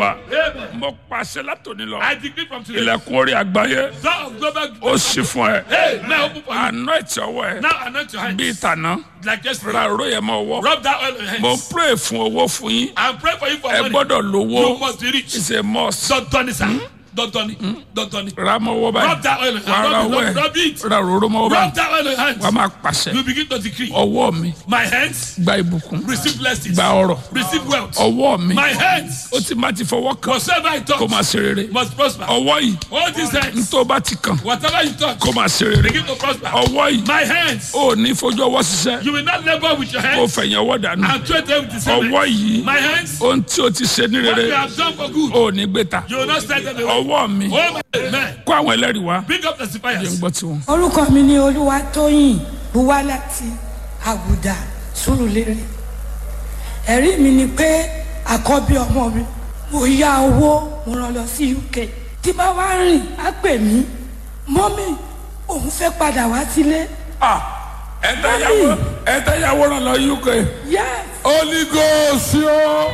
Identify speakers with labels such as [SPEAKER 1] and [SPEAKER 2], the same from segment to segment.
[SPEAKER 1] wa
[SPEAKER 2] Amen.
[SPEAKER 1] mo pàṣẹ látòní lọ
[SPEAKER 2] I decree from today.
[SPEAKER 1] ilẹ̀kùn orí àgbáyé
[SPEAKER 2] Door of global
[SPEAKER 1] ó sì fún ẹ
[SPEAKER 2] Hey, now open for you.
[SPEAKER 1] anoint ọwọ́ ẹ
[SPEAKER 2] Now anoint your hands.
[SPEAKER 1] bíi tàná
[SPEAKER 2] Like yesterday.
[SPEAKER 1] ra òró yẹn mọ́ ọwọ́
[SPEAKER 2] Rub that oil on your
[SPEAKER 1] mo
[SPEAKER 2] hands.
[SPEAKER 1] pray fún owó fún yín
[SPEAKER 2] And pray for you for
[SPEAKER 1] ẹ
[SPEAKER 2] money.
[SPEAKER 1] gbọ́dọ̀
[SPEAKER 2] You
[SPEAKER 1] lówó
[SPEAKER 2] must be rich.
[SPEAKER 1] it's a must
[SPEAKER 2] Don't turn it, sir. Don't turn it. Don't turn it.
[SPEAKER 1] ra mọ́ ọwọ́ báyìí
[SPEAKER 2] Rub that oil on your
[SPEAKER 1] wà á ra
[SPEAKER 2] hands.
[SPEAKER 1] ọwọ́
[SPEAKER 2] Rub,
[SPEAKER 1] ẹ
[SPEAKER 2] rub it.
[SPEAKER 1] ra òróró mọ́ ọwọ́
[SPEAKER 2] Rub
[SPEAKER 1] báyìí
[SPEAKER 2] that oil on your hands.
[SPEAKER 1] wà á máa pàṣẹ
[SPEAKER 2] You begin to decree.
[SPEAKER 1] ọwọ́ mi
[SPEAKER 2] My hands
[SPEAKER 1] gba ìbùkún
[SPEAKER 2] receive blessings.
[SPEAKER 1] gba ọrọ̀
[SPEAKER 2] Receive wealth.
[SPEAKER 1] ọwọ́ mi
[SPEAKER 2] My hands,
[SPEAKER 1] ó ti má ti fọwọ́ kan
[SPEAKER 2] whatsoever I
[SPEAKER 1] kó
[SPEAKER 2] touch,
[SPEAKER 1] máa ṣe rere
[SPEAKER 2] must prosper.
[SPEAKER 1] ọwọ́ yìí
[SPEAKER 2] All these hands,
[SPEAKER 1] tó bá ti kàn
[SPEAKER 2] whatever you touch,
[SPEAKER 1] kó máa ṣe rere
[SPEAKER 2] begin to prosper.
[SPEAKER 1] ọwọ́ yìí
[SPEAKER 2] My hands,
[SPEAKER 1] ó ní fojú ọwọ́ ṣiṣẹ́
[SPEAKER 2] you will not labor with your
[SPEAKER 1] kó
[SPEAKER 2] hands
[SPEAKER 1] fẹ̀yìn ọwọ́ dànù
[SPEAKER 2] and trade them with the same
[SPEAKER 1] ọwọ́
[SPEAKER 2] hands.
[SPEAKER 1] yìí
[SPEAKER 2] My hands,
[SPEAKER 1] ohun tí o ti ṣe ní
[SPEAKER 2] what
[SPEAKER 1] rere
[SPEAKER 2] you have done for good,
[SPEAKER 1] ó ní gbé ta
[SPEAKER 2] you will not send them away.
[SPEAKER 1] ọwọ́ mi
[SPEAKER 2] Oh, my amen.
[SPEAKER 1] kó àwọn ẹlẹ́rìí wá
[SPEAKER 2] Bring up
[SPEAKER 1] jẹ́ ń
[SPEAKER 2] testifiers.
[SPEAKER 1] gbọ́ tiwọn.
[SPEAKER 3] orúkọ mi ni olúwatóyìn buwá láti àgùdà sùrùlérè ẹ̀rí mi ni pé àkọ́bí ọmọ mi mo yá owó mo rán lọ sí uk tí bá wá rìn á pè mí mọ́mì òun fẹ́ padà wá sílé
[SPEAKER 1] ẹ̀ẹ́dẹ́yàwó ẹ̀ẹ́dẹ́yàwó ràn lọ uk
[SPEAKER 3] yes
[SPEAKER 1] holy ghost yóò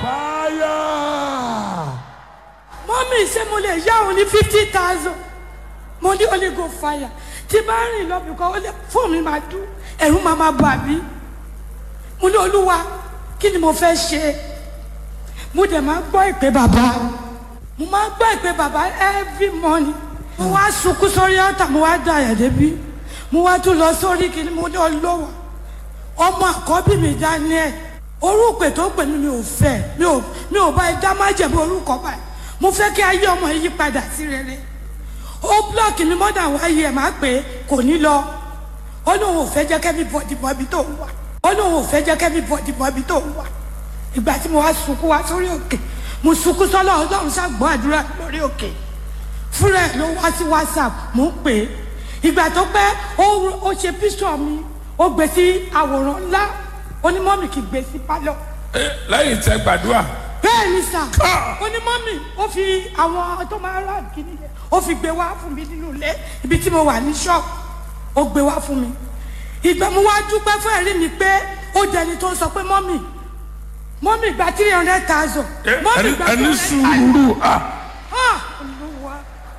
[SPEAKER 3] mọ́mì ṣé mo lè yá òun ní fifty thousand mo ní holy go fire tí bá rìn lọ bìkọ́ ó lè fóònù mi máa dún ẹ̀rù máa máa bà mí mo ní olúwa kí ni mo fẹ́ ṣe mo dẹ̀ máa gbọ́ ìpè bàbá mo máa gbọ́ ìpè bàbá every morning mo wá sunkún sórí ọ̀tà mo wá dà yà débi mo wá tún lọ sórí kìíní mo ní olówó ọmọ àkọ́bí mi daniel orúkọ tó pè mí mi ò fẹ́ mi ò mi ò bá ẹ dá má jẹ̀bi orúkọ báyìí mo fẹ́ kí ayé ọmọ yìí padà sí rere ó blọọkì mi mọ́dà wáyé ẹ̀ máa pè é kò ní lọ ó lóun ò fẹ́ jẹ́ kẹ́mi bọ̀dì bọ̀ ibi tó ń wà ó lóun ò fẹ́ jẹ́ kẹ́mi bọ̀dì bọ̀ ibi tó ń wà ìgbà tí mo wá sunkún wá sórí òkè mo sunkún sọ́lọ́ ọlọ́run ṣàgbọ́ àdúrà lórí òkè fúnra ẹ̀ ló wá sí whatsapp mo ń pè é ìgbà tó pẹ́ ó ó ṣe píṣọ̀ mi ó gbé sí àwòrán ńlá onímọ̀mì kì í gbé sí pálọ̀
[SPEAKER 1] lẹ́yìn tẹ gbàdúrà
[SPEAKER 3] bẹ́ẹ̀ ni sà onímọ̀mì ó fi àwọn tó máa rà kíní yẹn ó fi gbé wá fún mi nínú ilé ibi tí mo wà ní ṣọ́ọ̀bù ó gbé wá fún mi ìgbà mo wá dúpẹ́ fún ẹ̀rí mi pé ó jẹni tó ń sọ pé mọ́mì mọ́mì gba three hundred thousand mọ́mì gba
[SPEAKER 1] ẹni
[SPEAKER 3] three hundred
[SPEAKER 1] sùúrù ah,
[SPEAKER 3] ah olúwa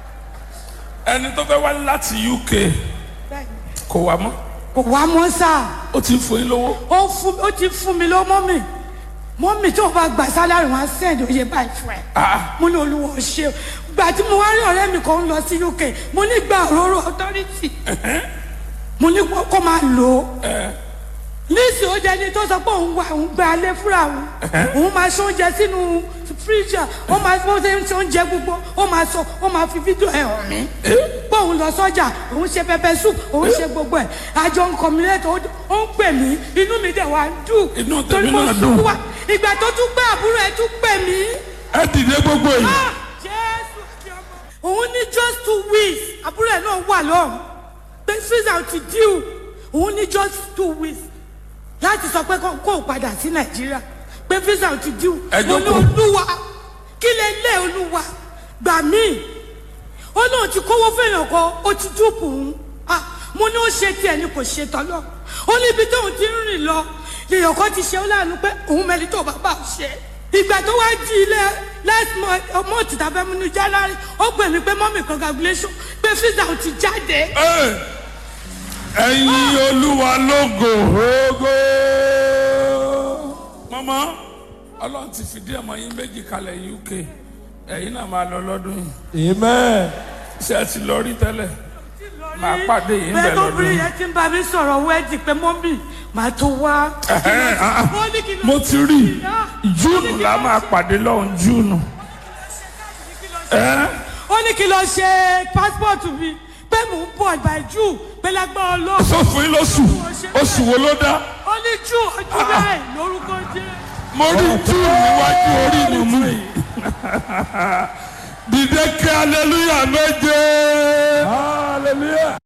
[SPEAKER 1] ẹni tó fẹ́ wá láti uk
[SPEAKER 3] bẹ́ẹ̀ ni
[SPEAKER 1] kò wá mọ́
[SPEAKER 3] kò wá mọ́ sáà
[SPEAKER 1] ó ti ń fún yín lówó
[SPEAKER 3] ó fún ó ti fún mi lọ mọ́mì mọ́mì tó bá gbà sálárì wọn á sẹ́ẹ̀dì oyè báyìí fún ẹ
[SPEAKER 1] Ah,
[SPEAKER 3] mo ní olúwa ò ṣe o gbà tí mo wá rí ọ̀rẹ́ mi kan ń lọ sí uk mo ní gba òróró authority mo ní kó kó máa lò ó níìsì ó jẹ́ ẹni tó sọ pé òun wà òun gba alẹ́ fúnra òun òun máa ṣe oúnjẹ sínú fíríjà ó máa bó ṣe ń ṣe oúnjẹ gbogbo ó máa sọ ó máa fi fídíò ẹ̀ hàn mí pé òun lọ sọ́jà òun ṣe pẹpẹ soup òun ṣe gbogbo ẹ̀ àjọ nǹkan mi lẹ́tọ̀ ó ń pè mí inú mi dẹ̀ wá ń dùn
[SPEAKER 1] Inú tèmi
[SPEAKER 3] torí mo
[SPEAKER 1] náà
[SPEAKER 3] sunkún
[SPEAKER 1] dùn.
[SPEAKER 3] wá ìgbà tó tún gbé àbúrò ẹ̀ tún pè mí
[SPEAKER 1] ẹ dìde gbogbo yìí
[SPEAKER 3] Ah, Jésù àti ọmọ. òun ní just two weeks àbúrò ẹ̀ náà wà lọ́rùn pé visa ti díù òun ní just two weeks láti sọ pé kó kó o padà sí nàìjíríà pé visa ti díù
[SPEAKER 1] Ẹ
[SPEAKER 3] mo ní
[SPEAKER 1] jókòó.
[SPEAKER 3] olúwa kí lè lé olúwa gbà mí ó náà ti kówó fẹ́yàn kan ó ti dúpọ̀ òun Ah, mo ní ó ṣe tiẹ̀ ni kò ṣe tọ́lọ́ ó ní ibi tóun ti ń rìn lọ lèèyàn kan ti ṣe ó láàánú pé òun mẹ́ni tó bàbá ò ṣe ìgbà tó wá di ilé last month month tàbí ẹmu ní january ó pè mí pé mọ́mì congratulation pé visa ò ti jáde
[SPEAKER 1] Ẹ, ẹ̀yin olúwa lógo ogo. mọ́mọ́ ọlọ́run ti fìdí ọmọ yín méjì kalẹ̀ uk ẹ̀yin náà máa lọ lọ́dún yìí
[SPEAKER 4] Amen.
[SPEAKER 1] ṣé ẹ ti lọ rí tẹ́lẹ̀ Màá pàdé yín
[SPEAKER 3] bẹ́ẹ̀
[SPEAKER 1] bẹ̀
[SPEAKER 3] tó
[SPEAKER 1] lọ́dún.
[SPEAKER 3] bí yẹn ti ń bá mi sọ̀rọ̀ wẹ́ẹ̀dì pé mọ́mì màá tó wá.
[SPEAKER 1] Ẹ̀hẹ́n, ah, ah.
[SPEAKER 3] Ó ní kí ló
[SPEAKER 1] mo
[SPEAKER 3] ṣe
[SPEAKER 1] ti rí
[SPEAKER 3] sí náà.
[SPEAKER 1] júùnù la máa pàdé lọ́hùn júùnù. Ẹ́,
[SPEAKER 3] ó ní kí lọ ṣe pásítọ̀tù mi pé mò ń bọ̀ by june pé lágbára ọlọ́run.
[SPEAKER 1] sọ fún yín lóṣù oṣù wo ló dá
[SPEAKER 3] ó ní june ọjọ́ bẹ́ẹ̀ lórúkọ jẹ́.
[SPEAKER 1] mo rí júùnù níwájú orí mi mú yìí. dìde kí aleluya méje.
[SPEAKER 4] Hallelujah.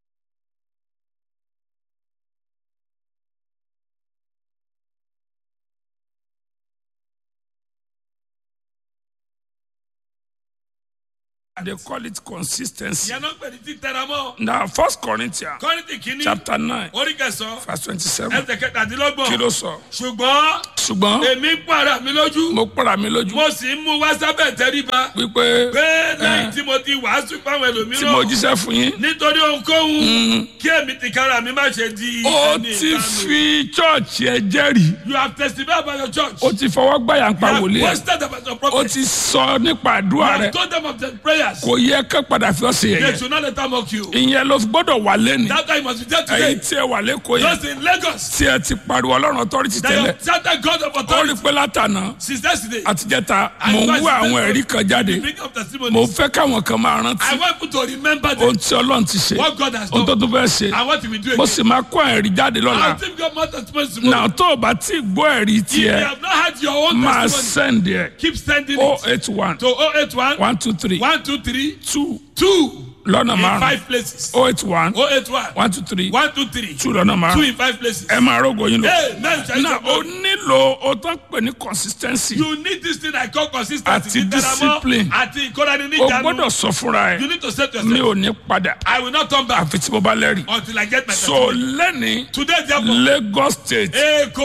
[SPEAKER 1] they call it consistency.
[SPEAKER 2] ìyẹn náà pè ní títẹra mọ́.
[SPEAKER 1] na first corinthians
[SPEAKER 2] kọ́rìntì kìíní
[SPEAKER 1] chapter nine
[SPEAKER 2] orí kẹsàn-án
[SPEAKER 1] verse twenty-seven
[SPEAKER 2] ẹsẹ̀ kẹtàdínlọ́gbọ̀n
[SPEAKER 1] kí ló sọ.
[SPEAKER 2] ṣùgbọ́n
[SPEAKER 1] ṣùgbọ́n
[SPEAKER 2] èmi ń para mi lójú
[SPEAKER 1] mo pàrà mi lójú
[SPEAKER 2] mo sì ń mú wá sábẹ́ tẹríba
[SPEAKER 1] wípé
[SPEAKER 2] pé lẹ́yìn tí mo ti wàásù fáwọn
[SPEAKER 1] tí mo
[SPEAKER 2] ẹlòmíràn
[SPEAKER 1] jíṣẹ́ fún yín
[SPEAKER 2] nítorí ohunkóhun kí èmi ti kára mi má ṣe di
[SPEAKER 1] ó
[SPEAKER 2] ẹni
[SPEAKER 1] ti
[SPEAKER 2] ìdánù.
[SPEAKER 1] fi chọ́ọ̀chì ẹ jẹ́rìí
[SPEAKER 2] you have testified about your church.
[SPEAKER 1] ó ti fọwọ́ gbàyà ń pa
[SPEAKER 2] you have
[SPEAKER 1] wòlíì ẹ
[SPEAKER 2] posted about your
[SPEAKER 1] ó
[SPEAKER 2] prophet.
[SPEAKER 1] ti sọ nípa
[SPEAKER 2] you
[SPEAKER 1] àdúrà rẹ
[SPEAKER 2] have told them of the prayers.
[SPEAKER 1] kò yẹ ká padà fi ọ́ sí
[SPEAKER 2] they
[SPEAKER 1] ẹ̀yẹ
[SPEAKER 2] should not let them mock you.
[SPEAKER 1] ìyẹn ló gbọ́dọ̀ wà lẹ́nu
[SPEAKER 2] that time you must be there
[SPEAKER 1] ẹ̀yin
[SPEAKER 2] today.
[SPEAKER 1] tí ẹ wà lẹ́kọ̀ọ́ yẹn
[SPEAKER 2] just in Lagos.
[SPEAKER 1] tí ẹ ti pariwo ọlọ́run authority
[SPEAKER 2] that
[SPEAKER 1] tẹ́lẹ̀
[SPEAKER 2] your charter God of
[SPEAKER 1] ó rí
[SPEAKER 2] authority.
[SPEAKER 1] pé látànà
[SPEAKER 2] since yesterday.
[SPEAKER 1] àtijẹ́ta mò ń wá àwọn ẹ̀rí kan jáde
[SPEAKER 2] bring up
[SPEAKER 1] mò
[SPEAKER 2] testimonies.
[SPEAKER 1] ń fẹ́ káwọn kan máa
[SPEAKER 2] I
[SPEAKER 1] rántí
[SPEAKER 2] want you to remember
[SPEAKER 1] ohun
[SPEAKER 2] them.
[SPEAKER 1] tí ọlọ́run ti ṣe
[SPEAKER 2] what God has
[SPEAKER 1] ohun tó
[SPEAKER 2] done.
[SPEAKER 1] tún fẹ́ ṣe
[SPEAKER 2] and what he will do
[SPEAKER 1] mo
[SPEAKER 2] again.
[SPEAKER 1] sì máa kó ẹ̀rí jáde lọ́la
[SPEAKER 2] I'll give God more testimonies tomorrow.
[SPEAKER 1] náà tó o bá tí ì gbọ́ ẹ̀rí
[SPEAKER 2] if you
[SPEAKER 1] tiẹ̀
[SPEAKER 2] have not had your own
[SPEAKER 1] máa
[SPEAKER 2] testimony.
[SPEAKER 1] send ẹ̀
[SPEAKER 2] keep sending
[SPEAKER 1] o
[SPEAKER 2] it
[SPEAKER 1] eight one
[SPEAKER 2] to 081
[SPEAKER 1] one two three
[SPEAKER 2] 123
[SPEAKER 1] two
[SPEAKER 2] 2
[SPEAKER 1] lọ́nà
[SPEAKER 2] in
[SPEAKER 1] márùn
[SPEAKER 2] five places.
[SPEAKER 1] o eight one
[SPEAKER 2] 081
[SPEAKER 1] one two three
[SPEAKER 2] 123
[SPEAKER 1] two lọ́nà
[SPEAKER 2] 2
[SPEAKER 1] márùn
[SPEAKER 2] in five places.
[SPEAKER 1] ẹ máa rógo yín lọ.
[SPEAKER 2] Amen. Shall
[SPEAKER 1] náà o
[SPEAKER 2] you
[SPEAKER 1] nílò o tó ń pè ní consistency
[SPEAKER 2] You need this thing I call consistency.
[SPEAKER 1] Àti discipline.
[SPEAKER 2] Àti ìkórani ní
[SPEAKER 1] o
[SPEAKER 2] ìjánu.
[SPEAKER 1] gbọ́dọ̀ sọ fúnra
[SPEAKER 2] You
[SPEAKER 1] ẹ
[SPEAKER 2] need to say to
[SPEAKER 1] mi
[SPEAKER 2] yourself,
[SPEAKER 1] ò ní padà
[SPEAKER 2] I will not turn back
[SPEAKER 1] àfi tí mo bá lẹ́rìí.
[SPEAKER 2] until I get my
[SPEAKER 1] so
[SPEAKER 2] testimony.
[SPEAKER 1] lẹ́ni
[SPEAKER 2] Today, therefore,
[SPEAKER 1] Lagos state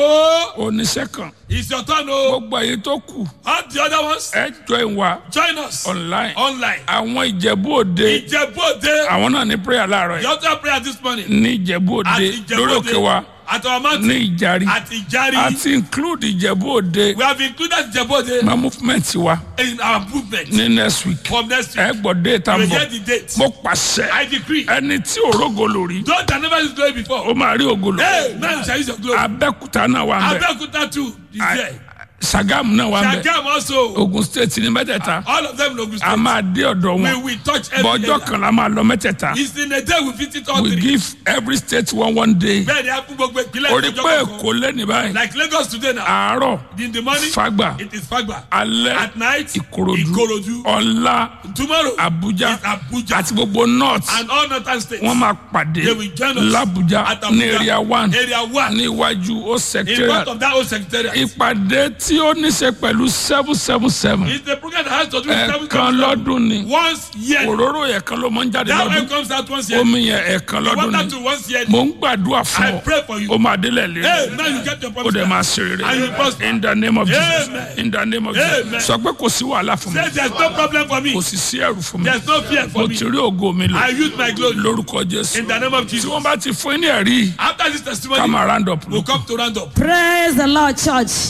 [SPEAKER 2] Èkó
[SPEAKER 1] oníṣẹ́ kan
[SPEAKER 2] is your turn o.
[SPEAKER 1] gbogbo èyí tó kù
[SPEAKER 2] All the other ones,
[SPEAKER 1] ẹ join wa
[SPEAKER 2] join us
[SPEAKER 1] online
[SPEAKER 2] online.
[SPEAKER 1] àwọn ìjẹ̀bú òde
[SPEAKER 2] Ìjẹ̀bú Òde,
[SPEAKER 1] àwọn náà ní prayer láàárọ̀
[SPEAKER 2] you
[SPEAKER 1] yìí
[SPEAKER 2] have to prayer this morning.
[SPEAKER 1] ní ìjẹ̀bú òde
[SPEAKER 2] Àti Ìjẹ̀bú
[SPEAKER 1] lórí òkè wa
[SPEAKER 2] Òde, at our mountain,
[SPEAKER 1] ní ìjàrí
[SPEAKER 2] at Ìjàrí.
[SPEAKER 1] àti include ìjẹ̀bú òde
[SPEAKER 2] We have included Ìjẹ̀bú Òde
[SPEAKER 1] ma movement wa
[SPEAKER 2] in our movement
[SPEAKER 1] ní next week
[SPEAKER 2] from next
[SPEAKER 1] ẹ
[SPEAKER 2] week.
[SPEAKER 1] gbọ́ dé tá
[SPEAKER 2] We
[SPEAKER 1] n
[SPEAKER 2] will
[SPEAKER 1] bọ̀
[SPEAKER 2] get the date.
[SPEAKER 1] mo pàṣẹ
[SPEAKER 2] I decree.
[SPEAKER 1] ẹni tí òrógo lórí
[SPEAKER 2] Those that never used glory
[SPEAKER 1] ó
[SPEAKER 2] before.
[SPEAKER 1] máa rí ògo lò
[SPEAKER 2] Hey, now you shall use your glory.
[SPEAKER 1] abẹ́kúta náà wà ń bẹ̀
[SPEAKER 2] Abeokuta too is there.
[SPEAKER 1] Sàgámù náà wà ń bẹ̀
[SPEAKER 2] Shagam also.
[SPEAKER 1] Ogun state ní mẹ́tẹ̀ẹ̀ta
[SPEAKER 2] All of them in Ogun
[SPEAKER 1] a
[SPEAKER 2] State.
[SPEAKER 1] máa dé ọ̀dọ̀
[SPEAKER 2] We
[SPEAKER 1] wọn
[SPEAKER 2] will touch every
[SPEAKER 1] bọ́jọ́
[SPEAKER 2] area.
[SPEAKER 1] kan la máa lọ mẹ́tẹ̀ẹ̀ta
[SPEAKER 2] It's in a day we visit all
[SPEAKER 1] we
[SPEAKER 2] three.
[SPEAKER 1] give every state one one day
[SPEAKER 2] Bẹ́ẹ̀ ni a fún gbogbo ìpínlẹ̀
[SPEAKER 1] orí
[SPEAKER 2] ìjọba
[SPEAKER 1] pé
[SPEAKER 2] kọ̀ọ̀kan.
[SPEAKER 1] èkó lẹ́ni báyìí
[SPEAKER 2] Like Lagos today now.
[SPEAKER 1] àárọ̀
[SPEAKER 2] In the morning,
[SPEAKER 1] Fagba
[SPEAKER 2] it is Fagba.
[SPEAKER 1] alẹ́
[SPEAKER 2] At night,
[SPEAKER 1] Ìkòròdú
[SPEAKER 2] Ikorodu.
[SPEAKER 1] ọ̀la
[SPEAKER 2] Tomorrow,
[SPEAKER 1] Abuja
[SPEAKER 2] it's Abuja.
[SPEAKER 1] àti gbogbo north
[SPEAKER 2] And all northern states.
[SPEAKER 1] wọ́n máa pàdé
[SPEAKER 2] They will join us
[SPEAKER 1] l'Abuja
[SPEAKER 2] at
[SPEAKER 1] ní
[SPEAKER 2] Abuja.
[SPEAKER 1] area one
[SPEAKER 2] Area one.
[SPEAKER 1] ní iwájú ó
[SPEAKER 2] In
[SPEAKER 1] secretariat
[SPEAKER 2] front of that old secretariat.
[SPEAKER 1] ìpàdé tí ó ní ṣe pẹ̀lú seven seven seven
[SPEAKER 2] It's the program that has to do with seven
[SPEAKER 1] ẹ̀ẹ̀kan lọ́dún ni
[SPEAKER 2] Once year.
[SPEAKER 1] òróró yẹn kan ló máa ń jáde
[SPEAKER 2] That one
[SPEAKER 1] lọ́dún
[SPEAKER 2] comes out once year.
[SPEAKER 1] omi yẹn ẹ̀ẹ̀kan
[SPEAKER 2] The
[SPEAKER 1] lọ́dún
[SPEAKER 2] water
[SPEAKER 1] ni
[SPEAKER 2] to once year.
[SPEAKER 1] mò ń gbàdúrà fún
[SPEAKER 2] I
[SPEAKER 1] ọ
[SPEAKER 2] pray for you.
[SPEAKER 1] ó máa délẹ̀ lé
[SPEAKER 2] Hey, now you get your
[SPEAKER 1] ó
[SPEAKER 2] promise.
[SPEAKER 1] dẹ̀
[SPEAKER 2] back.
[SPEAKER 1] máa ṣe rere
[SPEAKER 2] And you prosper.
[SPEAKER 1] in the name of Jesus
[SPEAKER 2] Amen.
[SPEAKER 1] in the name of Jesus
[SPEAKER 2] Amen.
[SPEAKER 1] sọ pé kò sí wàhálà fún mi
[SPEAKER 2] Say there's no problem for me.
[SPEAKER 1] kò sì sí ẹrù fún mi
[SPEAKER 2] There's no fear
[SPEAKER 1] mo
[SPEAKER 2] for me.
[SPEAKER 1] ti rí ògo mi lò
[SPEAKER 2] I use my glory.
[SPEAKER 1] lórúkọ Jésù
[SPEAKER 2] In the name of
[SPEAKER 1] tí
[SPEAKER 2] Jesus.
[SPEAKER 1] wọ́n bá ti fún yín ní ẹ̀rí
[SPEAKER 2] After this
[SPEAKER 1] ká
[SPEAKER 2] testimony,
[SPEAKER 1] máa round up
[SPEAKER 2] we'll
[SPEAKER 1] lókun.
[SPEAKER 2] come to round up.
[SPEAKER 5] praise the lord church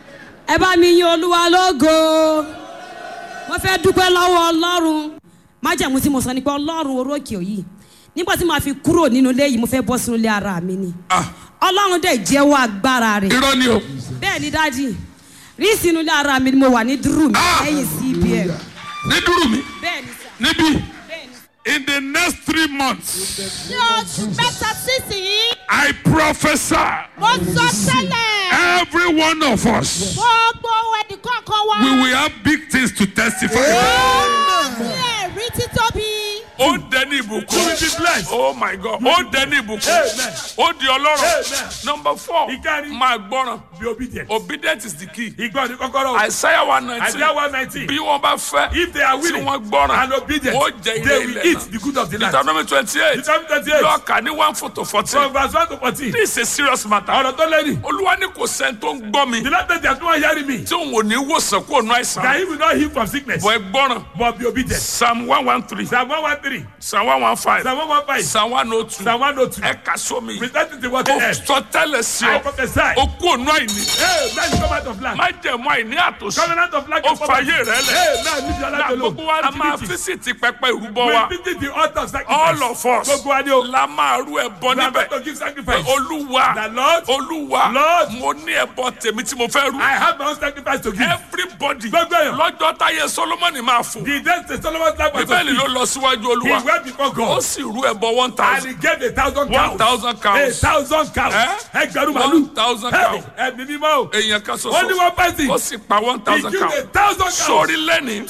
[SPEAKER 5] ẹ bá mi yin olúwa lógo mo fẹ́ dúpẹ́ lọ́wọ́ ọlọ́run májàmú tí mo sọ ni pé ọlọ́run orókè yìí nígbà tí màá fi kúrò nínú ilé yìí mo fẹ́ bọ́ sínú ilé ara mi ni
[SPEAKER 1] Ah,
[SPEAKER 5] ọlọ́run dẹ̀ jẹ́wọ́ agbára rẹ̀
[SPEAKER 1] irọ́ ni o
[SPEAKER 5] bẹ́ẹ̀ ni dájì rí sínú ilé ara mi ni mo wà ní dúró mi
[SPEAKER 1] Ah!
[SPEAKER 5] lẹ́yìn cbn
[SPEAKER 1] ní dúró mi
[SPEAKER 5] bẹ́ẹ̀ ni sà
[SPEAKER 1] níbí
[SPEAKER 5] bẹ́ẹ̀ ni.
[SPEAKER 1] in the next three months
[SPEAKER 6] ní oṣù mẹ́ta sísìn
[SPEAKER 1] I prophesy
[SPEAKER 6] mo sọ tẹ́lẹ̀
[SPEAKER 1] every one of us
[SPEAKER 6] gbogbo ẹnìkọ̀ọ̀kan wa
[SPEAKER 1] we will have big things to testify about.
[SPEAKER 6] ní ẹ̀rí títóbi
[SPEAKER 1] ó dẹni ìbùkún oh my god ó dẹni ìbùkún ó di ọlọ́run number four
[SPEAKER 2] Ìkárí.
[SPEAKER 1] máa gbọ́ràn
[SPEAKER 2] Be obedient.
[SPEAKER 1] obedient is the key
[SPEAKER 2] Ìgbọ́ ni kọ́kọ́rọ́.
[SPEAKER 1] Isaiah one nineteen
[SPEAKER 2] Isaiah one nineteen.
[SPEAKER 1] bí wọ́n bá fẹ́
[SPEAKER 2] If they are
[SPEAKER 1] tí
[SPEAKER 2] willing
[SPEAKER 1] wọ́n gbọ́ràn
[SPEAKER 2] and obedient,
[SPEAKER 1] ó jẹ ilé
[SPEAKER 2] they will
[SPEAKER 1] ilẹ̀
[SPEAKER 2] eat
[SPEAKER 1] náà
[SPEAKER 2] the good of the land.
[SPEAKER 1] Deuteronomy twenty eight
[SPEAKER 2] Deuteronomy twenty eight.
[SPEAKER 1] lọ́ọ̀kà ní one four to fourteen
[SPEAKER 2] From verse one to fourteen.
[SPEAKER 1] this is a serious matter
[SPEAKER 2] Ọ̀rọ̀ tó lẹ́yìn.
[SPEAKER 1] olúwa ní kò sẹ́ni tó ń gbọ́ mi
[SPEAKER 2] The last day they are not hearing me.
[SPEAKER 1] tí òun ò ní wòsàn kó nu àìsàn
[SPEAKER 2] That he will not heal from sickness.
[SPEAKER 1] bọ̀ ẹ gbọ́ràn
[SPEAKER 2] But be obedient.
[SPEAKER 1] psalm one one three
[SPEAKER 2] Psalm one one three.
[SPEAKER 1] psalm one one five
[SPEAKER 2] Psalm one one five.
[SPEAKER 1] psalm one oh two
[SPEAKER 2] Psalm one oh two.
[SPEAKER 1] ẹ kà sómi
[SPEAKER 2] Present it to what they
[SPEAKER 1] ó
[SPEAKER 2] have.
[SPEAKER 1] sọ tẹ́lẹ̀ sí
[SPEAKER 2] I
[SPEAKER 1] ọ
[SPEAKER 2] prophesy.
[SPEAKER 1] ó kú ònú àìní
[SPEAKER 2] Hey, man, come out of land.
[SPEAKER 1] má jẹ̀mú àìní àtòsí
[SPEAKER 2] Covenant of lack
[SPEAKER 1] ó
[SPEAKER 2] and poverty.
[SPEAKER 1] fàyè rẹ lẹ̀
[SPEAKER 2] Hey, man, leave your
[SPEAKER 1] na
[SPEAKER 2] life alone.
[SPEAKER 1] gbogbo wa a máa
[SPEAKER 2] Activity.
[SPEAKER 1] físìtì pẹpẹ ìrúbọ wa
[SPEAKER 2] We visit the altar of sacrifice.
[SPEAKER 1] all of us
[SPEAKER 2] Gbogbo wa ni o.
[SPEAKER 1] la máa rú ẹbọ
[SPEAKER 2] We are
[SPEAKER 1] níbẹ̀
[SPEAKER 2] going to give sacrifice.
[SPEAKER 1] olúwa
[SPEAKER 2] The Lord,
[SPEAKER 1] olúwa
[SPEAKER 2] Lord,
[SPEAKER 1] mo ní ẹbọ tèmi tí mo fẹ́ rú
[SPEAKER 2] I have my own sacrifice to give.
[SPEAKER 1] everybody
[SPEAKER 2] Gbogbo èèyàn.
[SPEAKER 1] lọ́jọ́ táyé solomoni máa fò
[SPEAKER 2] The days the Solomon's life was
[SPEAKER 1] bíbélì ló
[SPEAKER 2] fulfilled.
[SPEAKER 1] lọ síwájú
[SPEAKER 2] He
[SPEAKER 1] olúwa
[SPEAKER 2] went before
[SPEAKER 1] ó
[SPEAKER 2] God.
[SPEAKER 1] sì rú ẹbọ one
[SPEAKER 2] And
[SPEAKER 1] thousand
[SPEAKER 2] he gave a thousand cows.
[SPEAKER 1] one thousand
[SPEAKER 2] A
[SPEAKER 1] cows
[SPEAKER 2] thousand cows.
[SPEAKER 1] Eh?
[SPEAKER 2] Ẹgbẹ̀rún
[SPEAKER 1] one
[SPEAKER 2] màlúù.
[SPEAKER 1] thousand
[SPEAKER 2] Hey,
[SPEAKER 1] cows
[SPEAKER 2] Ẹ̀mí mímọ́ o.
[SPEAKER 1] èèyàn kan
[SPEAKER 2] Ó ní
[SPEAKER 1] ṣoṣo
[SPEAKER 2] one person.
[SPEAKER 1] ó sì pa one
[SPEAKER 2] He
[SPEAKER 1] thousand
[SPEAKER 2] gave a
[SPEAKER 1] cows
[SPEAKER 2] thousand cows.
[SPEAKER 1] sórí lẹ́ni
[SPEAKER 2] Today, sir.
[SPEAKER 1] bó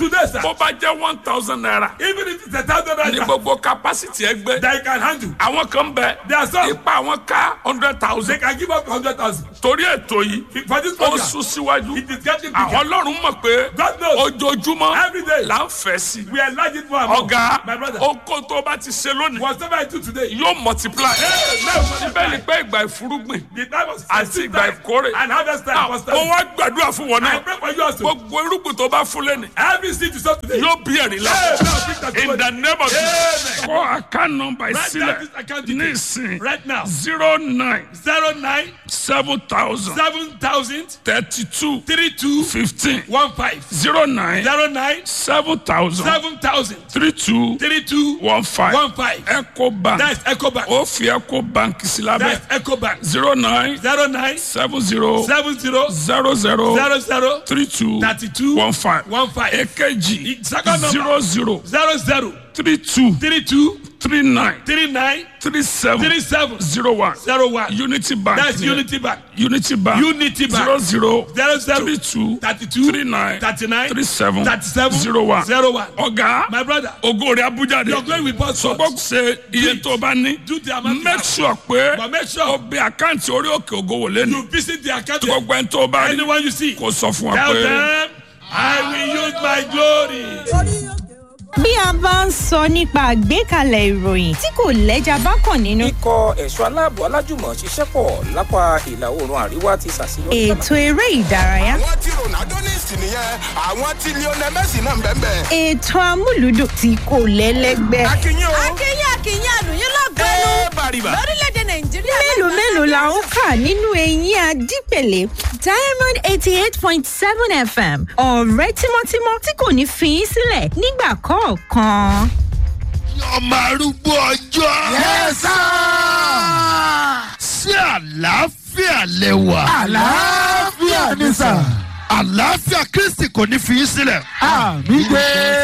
[SPEAKER 1] bó bá jẹ́ one thousand naira
[SPEAKER 2] Even if it's a thousand
[SPEAKER 1] ní
[SPEAKER 2] naira
[SPEAKER 1] gbogbo capacity ẹgbẹ́
[SPEAKER 2] that you can handle,
[SPEAKER 1] àwọn kan bẹ
[SPEAKER 2] There are some.
[SPEAKER 1] ipa àwọn ká hundred
[SPEAKER 2] they
[SPEAKER 1] thousand
[SPEAKER 2] can give up hundred thousand.
[SPEAKER 1] torí ètò yìí
[SPEAKER 2] For this
[SPEAKER 1] ó
[SPEAKER 2] program,
[SPEAKER 1] sún síwájú
[SPEAKER 2] it is getting
[SPEAKER 1] àwọn
[SPEAKER 2] bigger.
[SPEAKER 1] ọlọ́run mọ̀ pé
[SPEAKER 2] God knows.
[SPEAKER 1] ojoojúmọ́
[SPEAKER 2] Every day.
[SPEAKER 1] là ń fẹ́ sí
[SPEAKER 2] We enlarge it more and more.
[SPEAKER 1] ọ̀gá
[SPEAKER 2] My brother,
[SPEAKER 1] oko tó bá ti ṣe lónìí
[SPEAKER 2] whatever I do today,
[SPEAKER 1] yóò multiply
[SPEAKER 2] Hey, now,
[SPEAKER 1] síbẹ̀ ni pé ìgbà ìfúrúgbìn
[SPEAKER 2] the time of
[SPEAKER 1] àti
[SPEAKER 2] seed
[SPEAKER 1] ìgbà
[SPEAKER 2] time
[SPEAKER 1] ìkórè
[SPEAKER 2] and harvest time was
[SPEAKER 1] ó
[SPEAKER 2] time.
[SPEAKER 1] wá gbàdúrà fún wọn
[SPEAKER 2] I
[SPEAKER 1] náà
[SPEAKER 2] pray for you also.
[SPEAKER 1] gbogbo irúgbìn tó bá fún lẹ́nu
[SPEAKER 2] Every seed you sow today,
[SPEAKER 1] yóò bí ẹ̀rí
[SPEAKER 2] Hey,
[SPEAKER 1] lápò
[SPEAKER 2] now bring that
[SPEAKER 1] in
[SPEAKER 2] to
[SPEAKER 1] the
[SPEAKER 2] God.
[SPEAKER 1] name of Jesus
[SPEAKER 2] Amen.
[SPEAKER 1] kọ́ account number
[SPEAKER 2] Write down
[SPEAKER 1] sílẹ̀
[SPEAKER 2] this account
[SPEAKER 1] ní
[SPEAKER 2] details.
[SPEAKER 1] ìsìn
[SPEAKER 2] right now.
[SPEAKER 1] zero nine
[SPEAKER 2] Zero nine
[SPEAKER 1] seven thousand
[SPEAKER 2] seven thousand
[SPEAKER 1] thirty two
[SPEAKER 2] three two
[SPEAKER 1] fifteen
[SPEAKER 2] one five
[SPEAKER 1] zero nine
[SPEAKER 2] zero nine
[SPEAKER 1] seven thousand
[SPEAKER 2] seven thousand
[SPEAKER 1] three two
[SPEAKER 2] three two
[SPEAKER 1] one five
[SPEAKER 2] one five.
[SPEAKER 1] eco bank
[SPEAKER 2] That's EcoBank.
[SPEAKER 1] ó fi eco bank sí lábẹ́
[SPEAKER 2] That's EcoBank.
[SPEAKER 1] zero nine
[SPEAKER 2] Zero nine
[SPEAKER 1] seven zero
[SPEAKER 2] seven zero
[SPEAKER 1] zero zero
[SPEAKER 2] zero zero
[SPEAKER 1] three two
[SPEAKER 2] thirty two
[SPEAKER 1] one five
[SPEAKER 2] one five
[SPEAKER 1] èkejì
[SPEAKER 2] Second number.
[SPEAKER 1] zero zero
[SPEAKER 2] zero zero
[SPEAKER 1] three two
[SPEAKER 2] three two
[SPEAKER 1] three nine
[SPEAKER 2] three nine
[SPEAKER 1] three seven
[SPEAKER 2] three seven
[SPEAKER 1] zero one
[SPEAKER 2] zero one.
[SPEAKER 1] unity bank
[SPEAKER 2] That's
[SPEAKER 1] ni-
[SPEAKER 2] Unity Bank.
[SPEAKER 1] unity bank
[SPEAKER 2] Unity Bank.
[SPEAKER 1] zero zero
[SPEAKER 2] Zero zero
[SPEAKER 1] three two
[SPEAKER 2] thirty two
[SPEAKER 1] three nine
[SPEAKER 2] thirty nine
[SPEAKER 1] three seven
[SPEAKER 2] thirty seven
[SPEAKER 1] zero one
[SPEAKER 2] zero one.
[SPEAKER 1] ọ̀gá
[SPEAKER 2] My brother,
[SPEAKER 1] ògo rẹ̀ abuja de
[SPEAKER 2] your glory will burst forth.
[SPEAKER 1] sọgbọ́n ṣe iye tó o bá ní
[SPEAKER 2] Do the amount you
[SPEAKER 1] make
[SPEAKER 2] have.
[SPEAKER 1] sure pé
[SPEAKER 2] But make
[SPEAKER 1] o
[SPEAKER 2] sure
[SPEAKER 1] bẹ àkáǹtì orí òkè ògo wò lẹ́nu
[SPEAKER 2] you visit the account.
[SPEAKER 1] tí gbogbo ẹni tó o bá rí
[SPEAKER 2] Anyone you see,
[SPEAKER 1] kò sọ fún wa
[SPEAKER 2] tell
[SPEAKER 1] pé
[SPEAKER 2] them, I will use my glory.
[SPEAKER 7] bí a bá ń sọ nípa àgbékalẹ̀ ìròyìn tí kò lẹ́jà bá kàn nínú.
[SPEAKER 8] ikọ̀ ẹ̀ṣọ́ aláàbò alájùmọ̀ ṣiṣẹ́ pọ̀ lápá ìlà oòrùn àríwá ti ṣàṣeyọrí.
[SPEAKER 7] ètò eré ìdárayá.
[SPEAKER 9] àwọn tí ronaldo ní ìsìn nìyẹn àwọn tí lionel messi náà ń bẹ́ẹ̀ bẹ́ẹ̀.
[SPEAKER 7] ètò amúlùdùn tí kò lẹ́lẹ́gbẹ́.
[SPEAKER 9] akínyìn o
[SPEAKER 6] akínyìn akínyìn àlùyìn lọ́gọ́nù
[SPEAKER 9] ẹ bàrìbà.
[SPEAKER 6] lórílẹ̀‐èdè nàìjíríà.
[SPEAKER 7] mélòó mélòó la ó kà nínú eyín adípèlé diamond eighty eight point seven fm ọ̀rẹ́ tímọ́tímọ́ tí kò ní fi í sílẹ̀ nígbà kọ̀ọ̀kan.
[SPEAKER 10] ọmọ arúgbó ọjọ́. yẹ́sà. sí àlàáfíà lẹ́wà.
[SPEAKER 4] àlàáfíà ni sà.
[SPEAKER 10] àlàáfíà kristi kò ní fi í sílẹ̀.
[SPEAKER 4] àmì gbé.